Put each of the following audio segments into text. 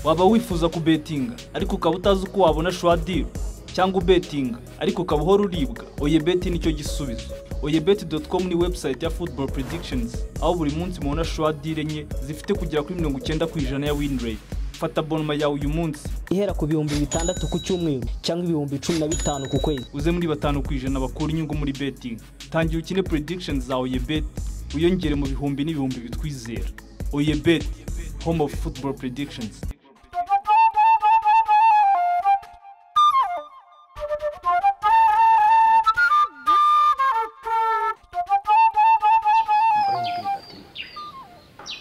waba wifuza kubetinga ariko ukaba utazi uko wabona shuwadiri cyangwa ubetinga ariko ukaba uhora uribwa oyebeti nicyo gisubizo oyebeti doti komu ni webusayiti ya futuboro predikishonizi aho buri munsi mubona shuwadiri enye zifite kugera kuri mirongo icyenda ku ijana ya wini reyiti fata bonoma yawe uyu munsi ihera ku bihumbi bitandatu ku cyumweru cyangwa ibihumbi cumi na bitanu ku kwezi uze muri batanu ku ijana bakura inyungu muri betingi tangira ukine predikishoni za oyebeti wiyongere mu bihumbi n'ibihumbi bitwizera oyebeti home of football predictions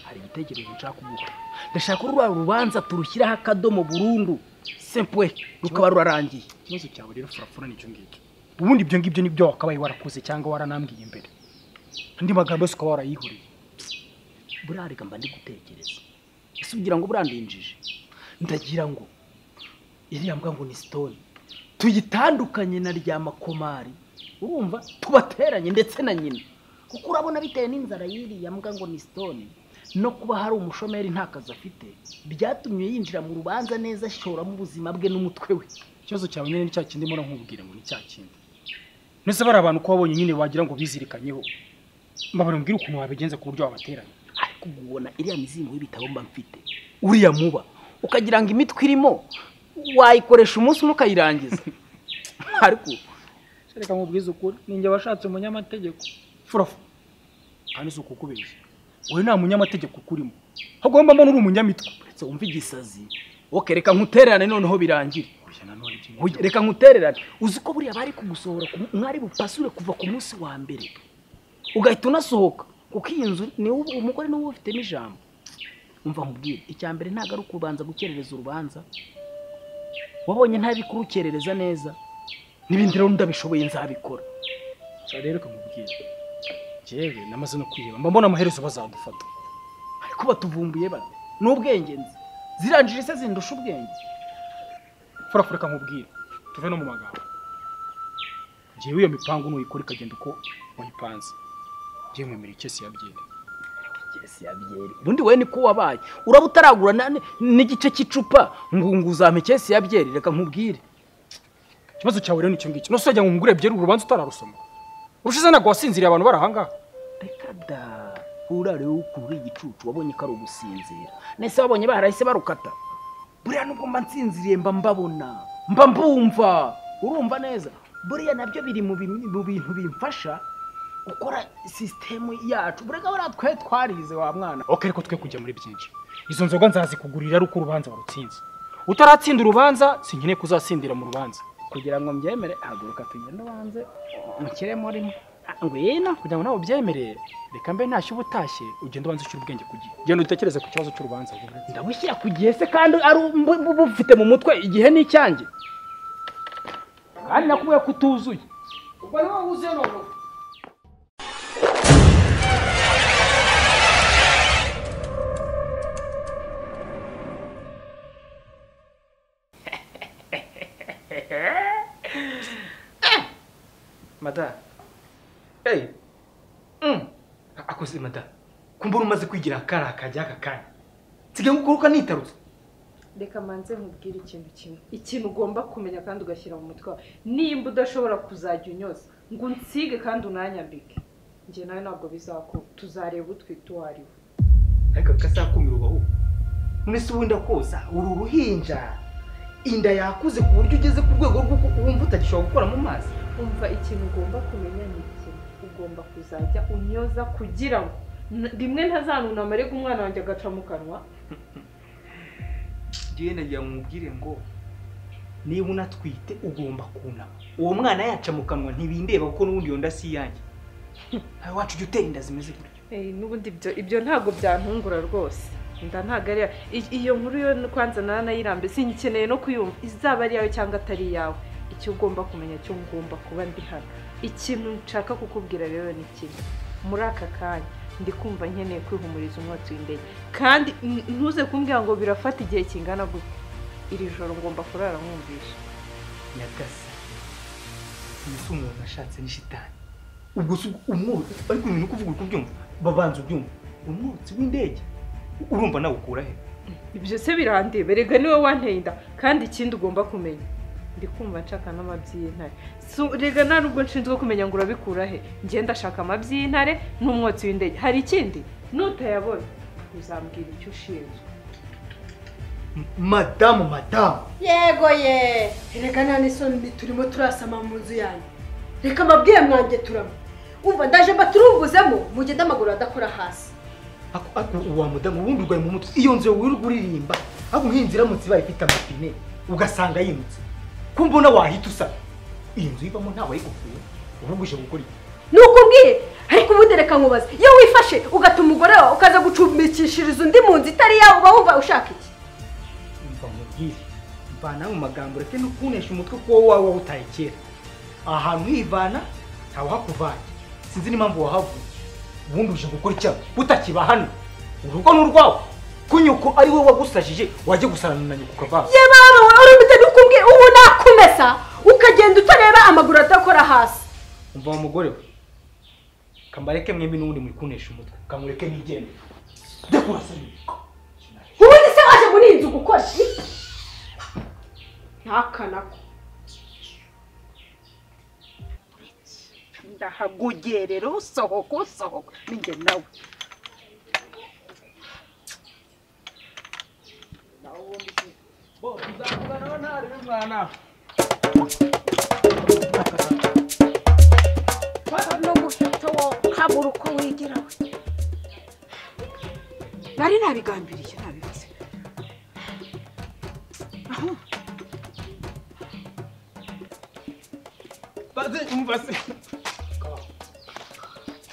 hari igitekerezo nshaka kuguha ndashaka urwa rubanza turushyiraho akadomo burundu sempwe rukaba rurarangiye ikibazo cyawe rero furafura ni icyo ngicyo ubundi ibyo ngibyo nibyo wakabaye warakoze cyangwa waranambwiye mbere andi magambo yose ukaba warayihuriye buriya reka mba ndi gutekereza ese ugira ngo buriya ndinjije ndagira ngo iriya mbwa ngo ni sitoni tuyitandukanye na rya makomari urumva tubateranye ndetse na nyina kuko urabona bitewe n'inzara y'iriya mbwa ngo ni sitoni no kuba hari umushomeri nta kazi afite byatumye yinjira mu rubanza neza ashoramo ubuzima bwe n'umutwe we ikibazo cyawe nyine ni cya kindi mbona nkubwira ngo ni cya kindi mbese bariya bantu ko wabonye nyine wagira ngo bizirikanyeho mbabara mbwira ukuntu wabigenza ku buryo wabateranya ariko ubu ubona iriya mizingo y'ibitabo mba mfite uriya muba ukagira ngo imitwe irimo wayikoresha umunsi umwe ukayirangiza ariko reka nkubwize ukuri ninjye washatse umunyamategeko furafu kandi si ukukubeshya wowe nta munyamategeko ukurimo hagomba mbona uri umunyamitwe uretse wumva igisazi wowe reka nkutererane noneho birangire Oya nanone ibyo Oya, reka nkutererane uzi ko buriya bari kumusohora ku- mwari bupasure kuva ku munsi wa mbere ugahita unasohoka kuko iyi nzu ni wowe- umugore niwe ubifitemo ijambo umva nkubwire icya mbere ntabwo ari ukubanza gukerereza urubanza wabonye ntabi kurukerereza neza n'ibindi rero ndabishoboye nzabikora nshya rero kamubwira njyewe namaze no kwiheba mba mbona amaherezo bazadufata ariko batuvumbuye bate ni ubwenge nzi zirangije se zindusha ubwenge furafura kamubwira tuve no mu magambo njyewe iyo mipangu nuyikora ikagenda uko wayipanze njyewe mwemera icyo si yabyera Yes, yabyeri ubundi we niko wabaye uraba utaragura na- n'igice cy'icupa ngo ngo uzampe kesi ya byeri reka nkubwire ikibazo cyawe rero ni icyo ngicyo nose wagira ngo ngure byera urubanza utararusoma urushize ntabwo wasinziriye abantu bari ahangaha reka da urare ukura igicucu wabonye ko ari ugusinzira nese wabonye barahise barukata buriya nubwo mba nsinziriye mba mbabona mba mbumva urumva neza buriya nabyo biri mu bim- mu bintu bimfasha gukora sisitemu yacu burega buriya twe twarize wa mwana ok ariko twe kujya muri byinshi izo nzoga nzazikugurira ari uko urubanza warutsinze utaratsinda urubanza sinkeneye kuzatsindira mu rubanza kugira ngo mbyemere haguruka tugende ubanze umukiremo urimo ngwino kugira ngo nawe ubyemerere reka mbe ntashye uba utashye ugenda ubanza ushyira ubwenge ku gihe genda utekereze ku kibazo cy'urubanza ndabushyira ku gihe se kandi ari ubu- ubu- bufite mu mutwe igihe ni icyanjye kandi nakubwiye ko utuzuye ubwo niwe wuzuye noneho madamu eyi akoze madamu kumbura umaze kwigira akari akajya aka kanya nsigaye ngukuruka nitarutse reka manze nkubwire ikintu kimwe ikintu ugomba kumenya kandi ugashyira mu mutwe wawe nimba udashobora kuzajya unyoza ngo unsige kandi unanyambike njye nawe ntabwo bizakunda tuzareba utwite uwo ari we ariko bikasakumira ubaho none se ubundi koza uri uruhinja inda yakuze ku buryo ugeze ku rwego rw'uko wumva utagishobora gukora mu mazi umva ikintu ugomba kumenya ni iki ugomba kuzajya unyoza kugira ngo n- rimwe ntazanunama ariko umwana wanjye agaca mu kanwa njyewe nagira ngo mubwire ngo niba unatwite ugomba kunama uwo mwana yaca mu kanwa ntibindeba kuko n'ubundi iyo nda si iyanjye nawe wacu ujya utera inda zimeze gutyo Eh, n'ubundi ibyo ibyo ntabwo byantungura rwose nda ntabwo ari iya- i- iyo nkuru yo kwanza naranayirambe singikeneye no kuyumva izaba ari iyawe cyangwa atari iyawe icyo ugomba kumenya cyo ngomba kuba ndi hano ikintu nshaka kukubwira rero ni kimwe muri aka kanya ndi kumva nkeneye kwihumuriza umwotsi w'indege kandi n- ntuze kumbwira ngo birafata igihe kingana gutya iri joro ngomba kurara nkumvisha nyagasa uyu si umuntu nashatse ni shitani ubwo si umwotsi ariko ibintu uko uvuga uri kubyumva babanza ubyumva umwotsi w'indege urumva nawe ukura he ibyo se birandeba rega niwe wanteye inda kandi ikindi ugomba kumenya ndi kumva nshaka n'amabyi y'intare Su- rega nta nubwo nshinzwe kumenya ngo urabikura he ngenda ashaka amabyi y'intare n'umwotsi w'indege hari ikindi nutayabona uzambwira icyo ushinzwe madamu madamu yego ye reka nta n'isoni turimo turasama mu nzu yanyu reka amabwire mwanjye turamo umva ndaje mbaturunguzemo mugende amaguru adakora hasi Ako- ako uwa mudamu ubundi urwaye mu mutwe iyo nzu wirirwa uririmba ahubwo nk'iyi nzu iramutse ibaye ifite amapine ugasanga yimutse ko mbona wahita usaba iyi nzu ibamo ntawe ayigufuye ahubwo uje gukora iki nuko ubwiye ariko ubundi reka nkubaze iyo wifashe ugatuma umugore wawe ukaza gucumbikishiriza undi mu nzu itari yawe uba wumva ushaka iki mva mubwire mvana mu magambo ureke no kunesha umutwe kuko wowe wawe wawutaye kera aha hantu hivana ntawahakuvanye sinzi n'impamvu wahavuye ubundi uje gukora icyago utakiba hano urugo ni urwawe ko nyoko ari we wagusajije wajya gusarana na nyoko ukavanga ye baba wowe urumite nuko ubwiye ubu nakumesa ukagenda utareba amaguru adakora hasi umva wa mugore we kambareke mwembi n'ubundi mwikunesha umutwe kamureke mwigende njya kurasana ubundi se waje muri iyi nzu gukora iki? ntakanako ndahagugerera usohoka usohoka ninjye nawe n'umuheto wo habura uko wigira we nari nabigambiriye nabivuze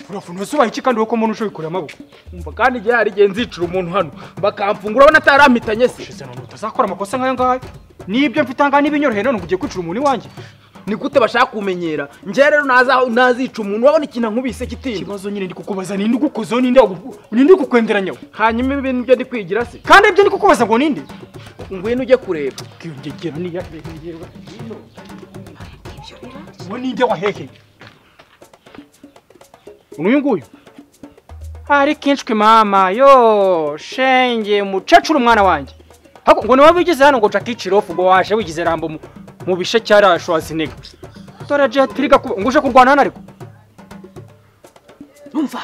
urafunze usubaha iki kandi wowe ko umuntu ushoboye kureba amaboko umva kandi igihe hari igihe nzicira umuntu hano bakamfungura abona atarampitanye se ushize none utazakora amakosa nk'ayo ngayo nibyo mfite ahangaha n'ibinyoroheye none ngo ugiye kwicira umuntu iwanjye ni gute bashaka kumenyera njyewe rero naza nazica umuntu urabona ikintu nkubise kitinda ikibazo nyine ndi kukubaza ninde ugukozeho ninde wagu- ninde ugukwenderanya we hanyuma ibi nibyo ndi kwigira se kandi ibyo ndi kukubaza ngo ninde ngwino ujye kureba kwiyongegera niya uwo ninde waheheye uyu nguyu ari kinshwe mama yo shenge mucecuru umwana wanjye Hako, ngo niwe wigize hano ngo cakichirofu ngo waje wigize rambo mu- mu bishe cyara Schwarzenegger dore jetriga kuba ngo uje kurwana hano ariko umva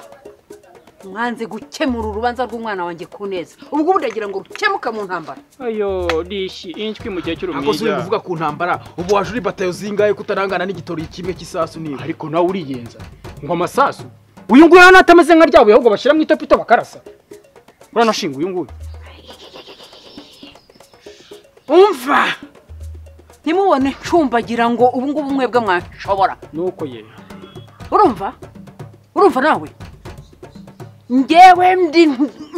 mwanze gukemura urubanza rw'umwana wanjye ku neza ubwo ubu ndagira ngo rukemuke mu ntambara ayo dishi inshwi mu gihe ako si uri cy'urumwiga kuvuga ku ntambara ubu waje uri batayo zingahe kutarangana n'igitori kimwe cy'isasu niba ariko nawe uriyenza ngo amasasu uyu nguyu hano atameze nka ryabuye ahubwo bashyira mu itopito bakarasa uranashinga uyu nguyu umva ntimubone ncumbagira ngo ubu ngubu mwebwe mwanshobora nuko ye urumva urumva nawe ngewe ndi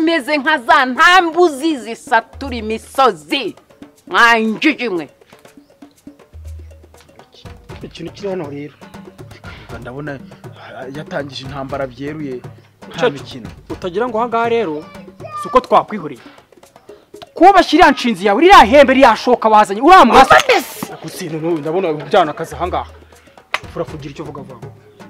meze nka za ntambuzi zisatura imisozi mwanjiji mwe ikintu kiri hano rero ndabona ah, yatangije intambara byeruye nta Cece. mikino utagira ngo ahangaha rero si uko twakwihuriye twubashye iriya nshinzi yawe iriya hembe iriya shoka wazanye uriya mwasa gutsinda n'ubu ndabona ujyana akazi ahangaha ufura kugira icyo uvuga vuba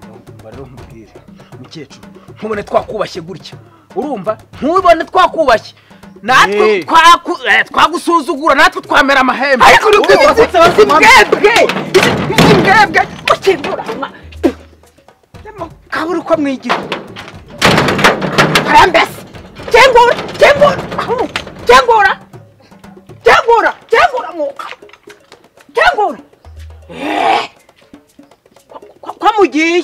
Umva rero nkubwire mukecuru ntubone twakubashye gutya urumva ntubone twakubashye natwe Eh. twaku- eh, twagusuzugura natwe twamera amahembe ariko ni Urumva ko bwiza tubanza amahembe. imbwebwe imbwebwe mukingura kabura uko mwigira karambese kingura kingura ahu, kingura kingura kingura mwuka kingura Eh, kwa- kwa- kwa mugiye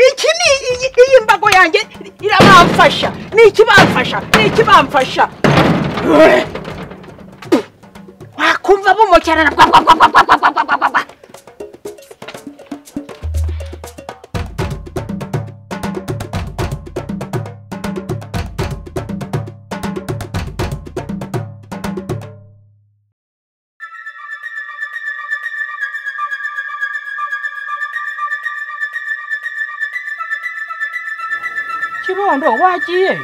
iki ni iyi- iyi mbago yanjye irabamfasha ni ikibamfasha ni ikibamfasha Eh. wakumva bumokerana bwa bwa bwa bwa bwa bwa bwa bwa bwa bwa bwa kibondo wagiye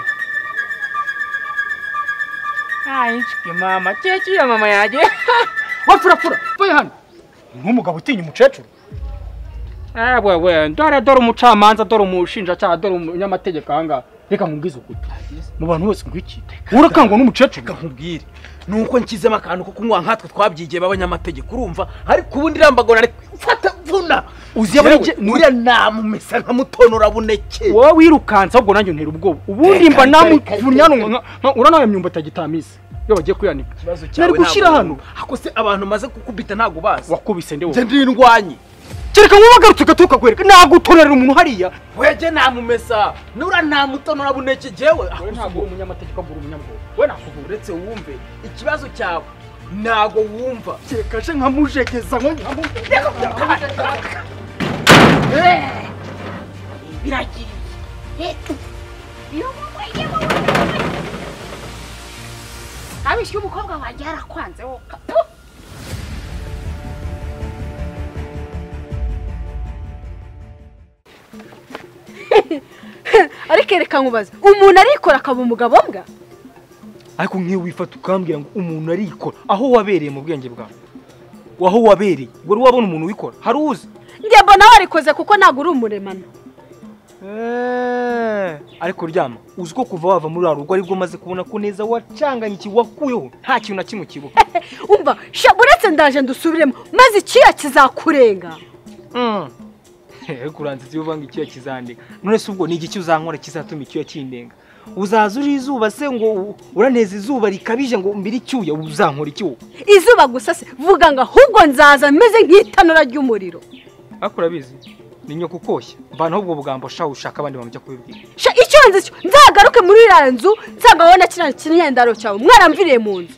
ayinshwi mama cece ya mama yaje wapfurapfura vuye hano nk'umugabo utinya umukecuru wewe dore dore umucamanza dore umushinjacyaha dore umunyamategeko ahangaha reka nkubwize ukuri mu bantu bose nkwikite urakangwa n'umukecuru nkubwire ni uko nshyizemo akantu ko kunywa nkatwe twabyigiye b'abanyamategeko urumva ariko ubundi irambagona ariko mfata vuna uzi Yewe, nuriya namumesa nka mutonora buneke wowe wirukansa ahubwo nanjye ntera ubwoba ubundi mba namuvunyana uranawe myumba itagitamise iyo bagiye kuyanika ikibazo cyawe nari gushyira ntabwo- hano ako se abantu maze kukubita ntabwo bazi wakubise nde nze wowe ndindwanye kereka nk'ubagarutse ugaturuka kwereka ntabwo utonerera umuntu hariya wege namumesa nura ntamutonora buneke jewe wowe ntabwo uri umunyamategeko ahubwo uri umunyabwoba we nakuvura uretse wumve ikibazo cyawe ntabwo wumva kereka je nkamujegeza nkonyamu abishyuye umukobwa wanjye yarakwanze wowe ariko reka nkubaze umuntu arikora akaba umugabo mbwa ariko nk'iyo wifata ukambwira ngo umuntu arikora aho wabereye mu bwenge bwawe aho wabereye wari wabona umuntu wikora hari uzi njye mbona warikoze kuko ntabwo uri umuremano Eh, ariko ryama uzi ko kuva wava muri rugo aribwo umaze kubona ko neza wacanganye iki wakuyeho nta kintu na kimwe ukibuka umva sha uretse ndaje ndusubiremo maze ikiya kizakurenga Mm. kuranza ibyo uvanga icyuya kizandega none se ubwo ni igiki uzankora kizatuma icyuya kindenga uzaza uri izuba se ngo u- uraneza izuba rikabije ngo mbire icyuya uzankora iki wowe izuba gusa se vuga ngo ahubwo nzaza meze nk'itanura ry'umuriro ariko urabizi ni nyoko ukoshya mvana ahubwo bugambo shaho ushaka abandi bamujya kubibwira sha icyo nzi cyo nzagaruke muri iriya nzu nzagabona kiriya kinyendaro cyawe mwaramviriye mu nzu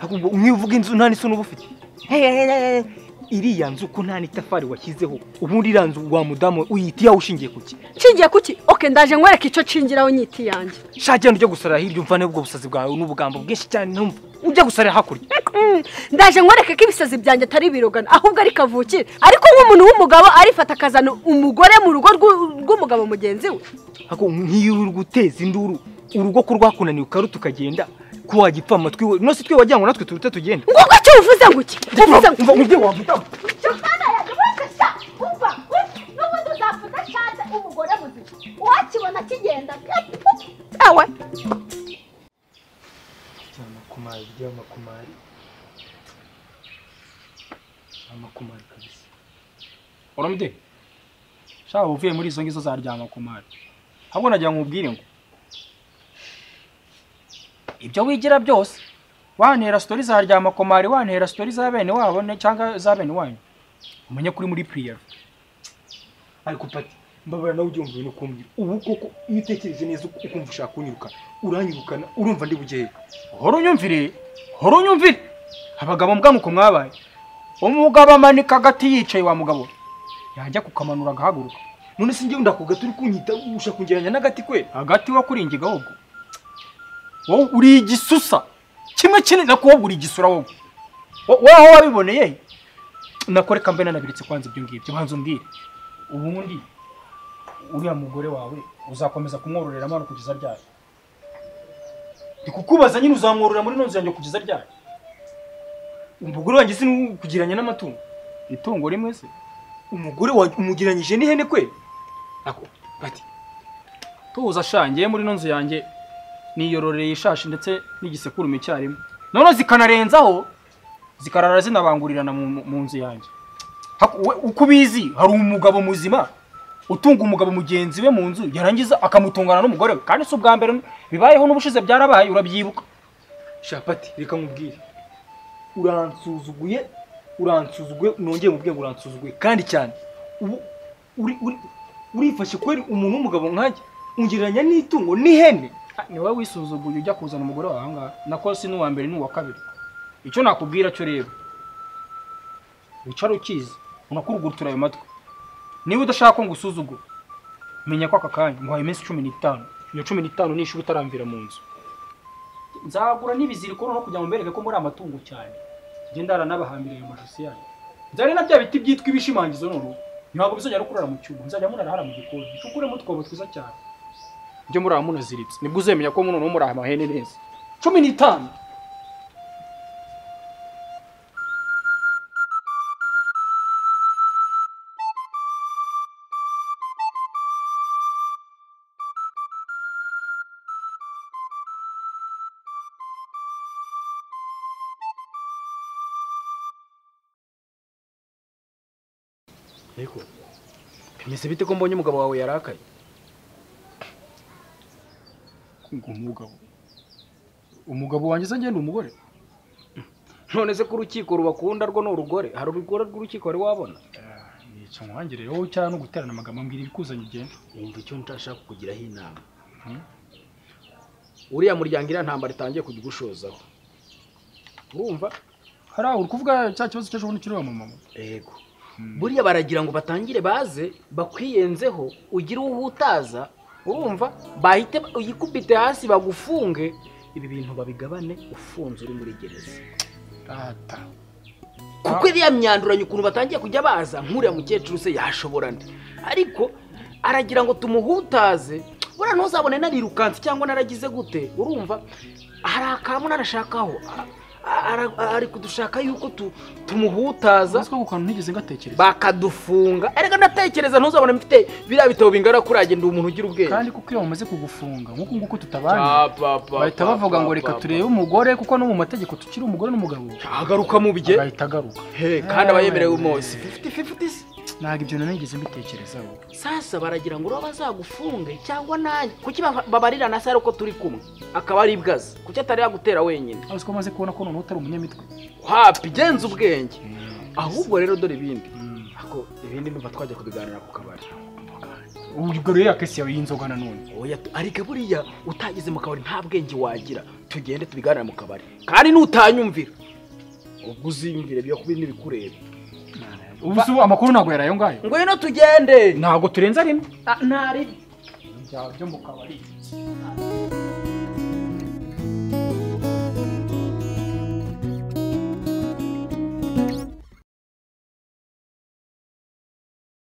ariko ubwo umwe uvuga inzu nta n'isoni uba ufite Hey, hey, hey, hey. iriya nzu ko nta n'itafari washyizeho ubundi iriya nzu wa mudamu uyita iyawe ushingiye ku ki nshingiye kuki oke ndaje nkwereke icyo nshingiraho nyiti yanjye shagenda ujya gusarira hirya umvane ubwo busazi bwawe n'ubugambo bwinshi cyane ntumva ujya gusarira hakurya Mm, ndaje nkwereke ko ibisazi byanjye atari ibirogano ahubwo ari kavukire ariko nk'umuntu w'umugabo arifata akazana umugore mu rugo rw'u- rw'umugabo mugenzi we ako nk'iyo uri guteza induru urugo ko rwakunaniwe ukaruta ukagenda ko wagipfa amatwi we nose twe wagira ngo natwe turuta tugenda ngubwo cyo uvuze ngo iki uvuze ngo umva umubyeyi wavuga icyo mwana yanjye wese sha umva n'ubundi uzavuga shanze umugore muzima uwakibona kigenda ewe amakumari ry'amakumari amakumari kabisa uramutse shaka uvuye muri izo ngizo zaryama ku mari ahubwo nagira ngo nkubwire ngo ibyo wigira byose wantera sitori za ryamakomari wantera sitori za bene wabo ne- cyangwa za bene wanyu umenye kuri muri piriyeri ariko pati mbabara nawe ujya wumva ibintu ukumbwira ubu koko iyo utekereje neza uku- ukumva ushaka kunyirukana uranyirukana urumva ndi bugehe hora unyumvire hora unyumvire abagabo mbwa nuko mwabaye umugabo amanika agati yicaye wa mugabo yajya kukamanura agahaguruka none se njyewe ndakugata uri kunyita ushaka kungeranya n'agati kwe hagati wo kuringiga ahubwo wowe uri igisusa kimwe kinini na wowe uri igisura wowe Wo- wowe aho wabiboneye nakoreka mbe nanabiritse kwanza ibyo ngibyo banza umbwire ubundi uriya mugore wawe uzakomeza kumwororera amano kugeza ryari ndi kukubaza nyine uzamworora muri nonzi yanjye kugeza ryari umugore wanjye si n'ukugeranya n'amatungo itungo rimwe se umugore wanjye umugeranyije n'ihene kwe ako pati tuza ashangiye muri ino nzu yanjye niyororeye ishashi ndetse n'igisekurume icyarimwe none zikanarenzaho zikarara zinabangurirana mu, mu- mu nzu yanjye Haku- we- uko ubizi hari umugabo muzima utunga umugabo mugenzi we mu nzu yarangiza akamutungana n'umugore we kandi si ubwa mbere bibayeho n'ubushize byarabaye urabyibuka shapati reka nkubwire uransuzuguye uransuzuguye nongeye mubwiye ngo uransuzuguye kandi cyane ubu uri uri urifashe kweri umuntu w'umugabo nkanjye ungereranya n'itungo n'ihene Ah, ni wowe wisuzuguye ujya kuzana umugore wawe ahangaha nako si n'uwa mbere n'uwa kabiri icyo nakubwira cyo rero wicara ukizi unakurugurutura ayo matwi niba udashaka ko ngusuzugura menya ko aka kanya muhaye iminsi cumi n'itanu iyo cumi n'itanu nishuri utaramvira mu nzu nzagura n'ibiziriko noneho kugira ngo mbereke ko muri amatungo cyane ngende haranabahambira ayo majosi yanyu nzare na bya biti byitwa ibishimangizo noneho ntabwo bizongera kurara mu cyuma nzajya murarahara mu gikoni mucukuremo utwobo twiza cyane njye muri aho munaziritse nibwo uzemenya ko noneho muri aya mahene neza cumi n'itanu Yego. Bimeze bite ko mbonye umugabo wawe yarakaye? Ngo umugabo. Umugabo wanjye se ngende umugore? none se ko urukiko rubakunda rwo ni urugore hari urugore rw'urukiko wari wabona Yica nkwangire wowe cyane no guterana amagambo ambwira ibikuzanye ugenda. yumva icyo ntashaka kukugiraho inama uriya muryango iriya ntambara itangiye kujya ugushozaho urumva Hari aho uri kuvuga cya kibazo cy'ejo bundi kiri wa mama. yego buriya baragira ngo batangire baze bakwiyenzeho ugire uwo uhutaza urumva bahite uyikubite hasi bagufunge ibi bintu babigabane ufunze uri muri gereza Rata. kuko iriya myanduranya ukuntu batangiye kujya baza nk'uriya mukecuru se yashobora nde ariko aragira ngo tumuhutaze buriya ntuzabone narirukanse cyangwa naragize gute urumva hari akantu narashakaho a- a- ara- ari kudushaka yuko tu- tumuhutaza Uzi ko ako kantu ntigeze ngatekereza. bakadufunga erega ndatekereza ntuzabone mfite biriya bitabo bingana kuriya genda umuntu ugira ubwenge Kandi kuko iyo bamaze kugufunga nk'uko nguko tutabanye. Pa, pa, pa, Bahita pa, bavuga pa, ngo pa, reka pa. turebe umugore kuko no mu mategeko tukiri umugore n'umugabo. agaruka mu bye Agahita agaruka. He, kandi aba yemerewe mose fifiti fifiti se Ntabwo ibyo nanigeze mbitekerezaho. sasa baragira ngo uraba bazagufunge cyangwa nanjye kuki baba- babarirana se ari uko turi kumwe akaba ari ibwazi kuki atari yagutera wenyine Aho ko maze kubona ko noneho utari umunyamitwe. hapi genza ubwenge ahubwo rero dore ibindi ako ibindi numva twajya kubiganira ku kabari Ubwo rero yakesi yawe y'inzoga nanone. oya tu- ariko buriya utageze mu kabari nta bwenge wagira tugende tubiganira mu kabari kandi nutanyumvira ubwo uziyumvire biyakubi n'ibikureba Ubu se ubu amakuru ntabwo yari ayo ngayo. ngwino tugende Ntabwo turenza rimwe. Ah, nta ribi Byo mu kabari. Ubu